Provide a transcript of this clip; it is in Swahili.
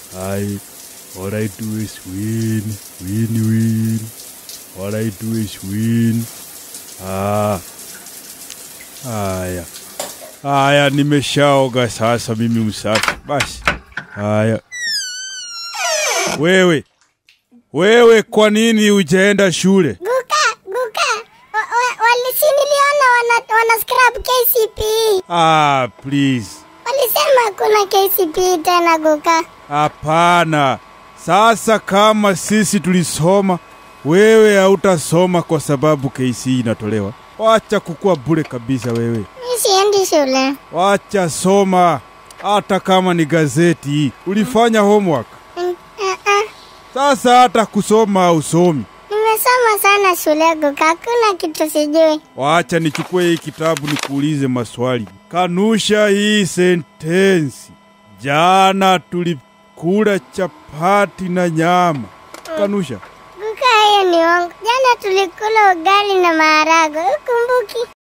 I, all I do is win, win, win. All I do is win. Ah. Haya. Haya, nimeshaoga sasa mimi msafi. Basi. Haya. Wewe. Wewe kwa nini hujaenda shule? Guka, Guka, wa- wa- walisi niliona wana, wana scrap KCPE. Ah, please. Walisema hakuna KCPE tena Guka. Hapana. Sasa kama sisi tulisoma, wewe hautasoma kwa sababu KC inatolewa. Wacha kukua bure kabisa wewe. Mi siendi shule. Wacha soma, hata kama ni gazeti. Ulifanya homework. Mm, ah, ah. Sasa hata kusoma usomi. Nimesoma sana shule Guka, hakuna kitu sijui. Wacha nichukue hii kitabu nikuulize maswali. Kanusha hii sentensi. Jana tulikula chapati na nyama. Kanusha. Guka, hiyo ni wangu. Jana tulikula ugali na maharagwe, ukumbuki?